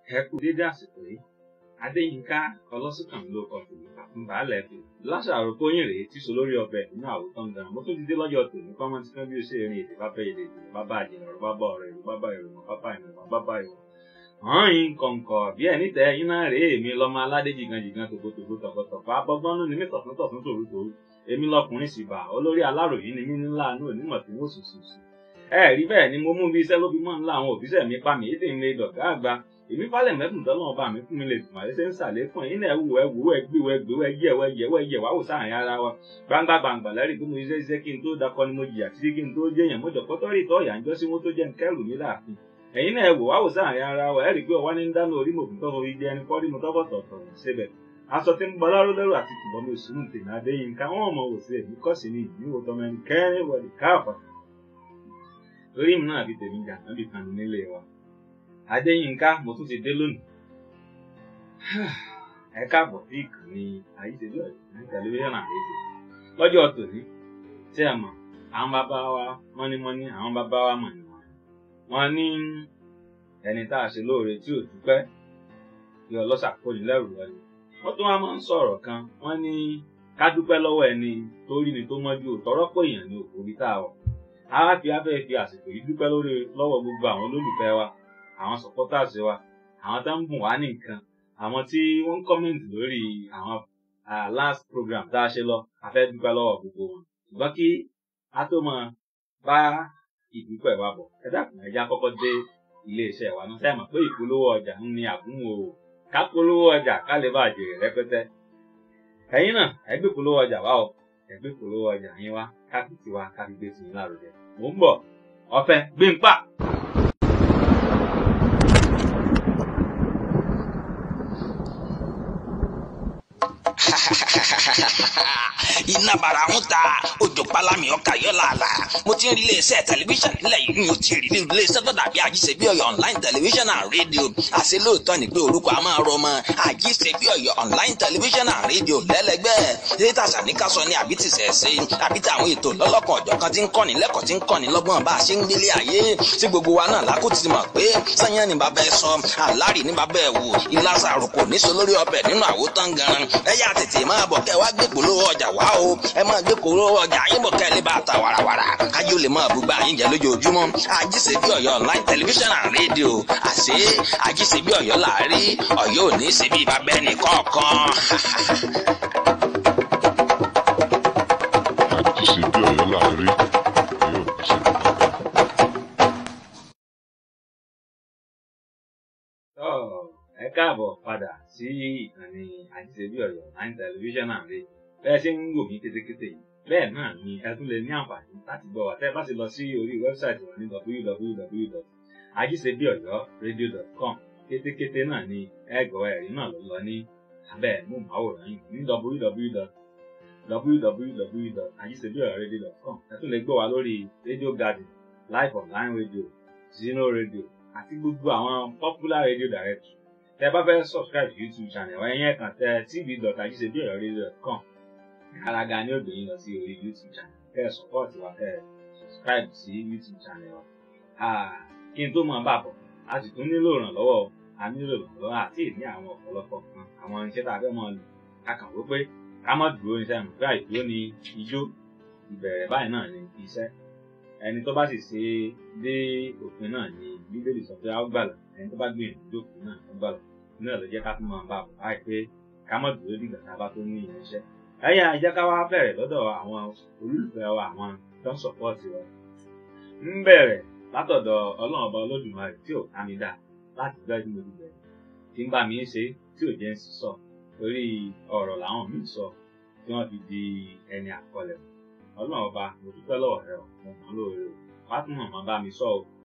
ẹ kú dédé àsìkò yìí adéyínká ọlọ́sùnkànmí ló kọ tèmi àfúnbàálẹ̀ fi láṣàrò kóyìn rèé tí so lórí ọbẹ̀ nínú àwòtán gan mo tún ti dé lọ́jọ́ tòní kọ́mọ́ tí kan bí o ṣe rìn èdè bá fẹ́ èdè èdè bá bá àjẹnà ọ̀rọ̀ bá bá ọ̀rọ̀ èrò bá bá èrò bá bá ìmọ̀ bá bá ìwọ̀ hàn yín kọ̀ǹkọ̀ bí ẹni tẹ ẹyin náà rèé èmi lọ́mọ aládé jìgàn jìgàn tòkòtòkò tọ̀kọ̀tọ̀kọ̀ abọ́gbọ́nú ni mí tọ̀tún tọ̀tún tòru tòru èmi lọkùnrin sì bà olórí aláròyé ni mí ńlá àánú onímọ̀ tí wọ́n sùn sùn sùn ẹ rí bẹ́ẹ̀ ni mo mú bí iṣẹ́ ló fi mọ́ ńlá àwọn òbíṣẹ́ mi pa mí èdè ń lè dọ̀gá àgbà èmi falẹ̀ mẹ́fùn tọ́lọ́ ọba mi fún mi lè tùmọ̀ ẹ ṣe ń sàlékún ẹ̀yin náà wù ẹ wù ẹ gbé ẹ gbé ẹ yẹ ẹ yẹ ẹ yẹ wá wò sáàrin ara wa gbangba gbangba lẹ́rìí pé mo ṣiṣẹ́ iṣẹ́ kí n tó dakọ ni mo jìyà títí kí n tó jẹ́yàn mo jọ̀pọ̀ tọ́rì tọ́ ìyà ń jọ́ sí wọn tó jẹ́ ń kẹ́rù mi láàfin ẹ̀yin náà wò wá wò sáàrin ara wa ẹ̀rí pé ọwá ní ń dáná orí mòfin tọ́ orí jẹ́ ẹni kọ́rí mo tọ́kọ̀ tọ̀tọ̀ síbẹ̀ aṣọ tí ń bọ láró lẹ́rù àti tìbọn mi sùn tèmi adéyínká wọn mọ wò sí èmi kọ́ sí ni ìníwò tọmọ ẹni kẹrin wọlé káàpọ̀ torí mi náà fi tèmi jà náà bí kan nílé wa adéyínká mo tún ti dé lónìí ẹ káàbọ̀ sí ìkànnì àyíṣẹ́jú ní tẹlifíṣàn àlejò lọ́jọ́ tòní tí ẹ mọ̀ àwọn bàbá wa mọ́nímọ́ní àwọn bàbá wa mọ̀ níwọ̀n wọn ní ẹni tá a ṣe lóore tí ò dúpẹ́ bí ọlọ́ṣà kò ní lẹ́rù wọlé wọ́n tún wá máa ń sọ̀rọ̀ kan wọ́n ní ká dúpẹ́ lọ́wọ́ ẹni tó rí ni tó mọ́jú òtọ́rọ́ pé èèyàn ní òkúri tá a wọ̀ á fi afẹ́ fi àsìkò yìí dúpẹ́ lórí lọ́wọ́ gbogbo àwọn olólùfẹ́ wa àwọn supporters wa àwọn tó ń bùn wá ní nǹkan àwọn tí wọ́n ń comment lórí àwọn last program tá a ṣe lọ a fẹ́ dúpẹ́ lọ́wọ́ gbogbo wọn ṣùgbọ́n kí a tó máa bá ìdúpẹ́ wa bọ̀ ẹ dákun ẹ já kọ́kọ́ dé iléeṣẹ́ wa náà sẹ́yìn mọ̀ pé ìpolówó ọjà ń ní àgúnwò ká polówó ọjà ká lè bá jèrè rẹpẹtẹ ẹ̀yin náà ẹ gbé polówó ọjà wá o ẹ gbé polówó ọjà yín wá ká fi tiwa ká fi gbé tìyín lárugẹ mò ń bọ̀ ọ̀fẹ́ gbé ń pa. iná bara ń ta òjò palami ọkà yọ làálà mo ti ń rí iléeṣẹ́ tẹlifíṣàn nílẹ̀ yìí mi ò ti rí iléeṣẹ́ tó dàbí àjíṣebí ọ̀yọ́ online television and radio àṣẹ lóòótọ́ ni pé orúkọ a máa rọmọ àjíṣebí ọ̀yọ́ online television and radio lẹ́lẹ́gbẹ́ data sàníkàsọ ni àbí ti sẹ̀ẹ́sẹ́ àbí ti àwọn ètò lọ́lọ́kan ọ̀jọ̀ kan ti ń kọ́ni lẹ́kọ̀ọ́ ti ń kọ́ni lọ́gbọ́n bá a ṣe ń gbélé ayé tí gbogbo wa náà lákò ti mọ̀ pé sẹ́yìn ni bàbá ẹ sọ àlárì ní bàbá ẹ wò ìlàsà àròkò níṣó lórí ọbẹ̀ nínú àwòtán gan ẹ yá tètè máa bọ̀ kẹ́ wá gbé polówó ọjà wá o ẹ máa gbé polówó ọjà yín bọ̀ kẹ́ lè bá ta wàràwàrà kájí ó lè máa bùgbà yín jẹ lójoojúmọ́ àjíṣebí ọ̀yọ́ online television and radio àṣé àjíṣebí ọ̀yọ́ làárí ọ̀yọ́ ò ní ṣe bí bàbá ẹnì kọ̀ọ̀kan. àjíṣebí ọ̀yọ́ làárí ọ̀yọ́ ò ní ṣe bí bàbá ẹ káàbọ̀ padà sí ìkànnì àjíṣebí ọ̀yọ́ online television and radio bẹ́ẹ̀ ṣe ń wò mí kétékété yìí bẹ́ẹ̀ náà ni ẹ tún lè ní àǹfààní láti gbọ́ wa tẹ́ ẹ bá ti lọ sí orí wẹ́bsáìtì wọn ní www.ajisebiọyọradio.com kétékété náà ni ẹ gbọ́ ẹ̀rí náà ló lọ ní abẹ́ móhùnmáwòrán yìí ní www.ajisebiọyọradio.com ẹ tún lè gbọ́ wa lórí radio garden live online radio zino radio àti gbogbo àwọn popular radio directory tẹ́ bá fẹ́ subscribe to youtube channel wa ẹ̀yẹ́ kan tẹ tv.ajisebiọyọradio.com gàràgà ni ó gbé yín lọ sí orí youtube channel kẹ́ ẹ support wa kẹ́ ẹ subscribe sí youtube channel wa kí n tó máa bá bọ̀ a sì tún nílò ìrànlọ́wọ́ a nílò ìrànlọ́wọ́ àti ìní àwọn ọ̀pọ̀lọpọ̀ kan àwọn iṣẹ́ tá a fẹ́ máa lò ká kàn wó pé ká má dúró ní sẹ́yìn pé àìdúró ni ijó ìbẹ̀rẹ̀ báyìí náà ni iṣẹ́ ẹni tó bá sì ṣe dé òpin náà ni bíbélì sọ pé a ó gbàlà ẹni tó bá gbìyànjú dópin náà ó gbàlà nínú ẹ̀ ló jẹ́ ká tún máa bá bọ̀ báyìí pé ká má dúró dìgbà tá a bá tó ní ìránṣẹ́ ẹyà ìjẹ́ ká wá bẹ̀rẹ̀ lọ́dọ̀ àwọn olólùfẹ́ wa àwọn tó ń sọ̀pọ̀tì wa ń bẹ̀rẹ̀ látọ̀dọ̀ ọlọ́run ọba olódùmarè tí ò ká mi dá láti gbẹ́ tí mo ti bẹ̀rẹ̀ tí ń bá mi ṣe tí ò jẹ́ ń sọ torí ọ̀rọ̀ làwọn míì sọ tí wọ́n fi di ẹni àkọlẹ̀ ọlọ́run ọba mo dúpẹ́ lọ́wọ́ rẹ o mo mọ̀ lóore o wá tún mọ̀ mọ́ bá mi sọ o